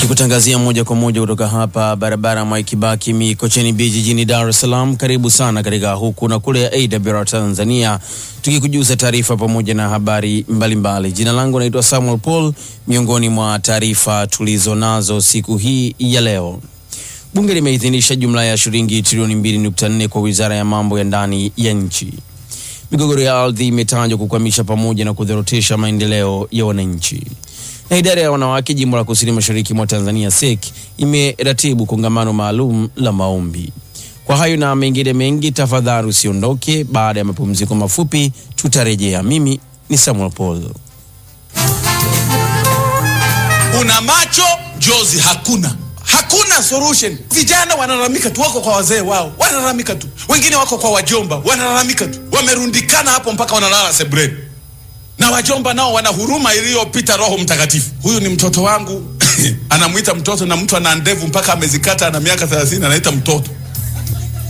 Tukutangazia moja kwa moja kutoka hapa barabara Mwai Kibaki Mikocheni B jijini Dar es Salaam. Karibu sana katika huku na kule ya AWR Tanzania, tukikujuza taarifa pamoja na habari mbalimbali mbali. Jina langu naitwa Samuel Paul. Miongoni mwa taarifa tulizo nazo siku hii ya leo, bunge limeidhinisha jumla ya shilingi trilioni 2.4 kwa wizara ya mambo ya ndani ya nchi. Migogoro ya ardhi imetajwa kukwamisha pamoja na kudhorotesha maendeleo ya wananchi na idara ya wanawake jimbo la kusini mashariki mwa Tanzania SEC imeratibu kongamano maalum la maombi. Kwa hayo na mengine mengi, tafadhali usiondoke. Baada ya mapumziko mafupi tutarejea. Mimi ni Samuel Paul. Una macho jozi, hakuna hakuna solution. Vijana wanalalamika tu, wako kwa wazee wao wanalalamika tu, wengine wako kwa wajomba wanalalamika tu, wamerundikana hapo mpaka wanalala sebuleni na wajomba nao wana huruma iliyopita Roho Mtakatifu. Huyu ni mtoto wangu anamwita mtoto, na mtu ana ndevu mpaka amezikata, ana miaka 30 anaita mtoto.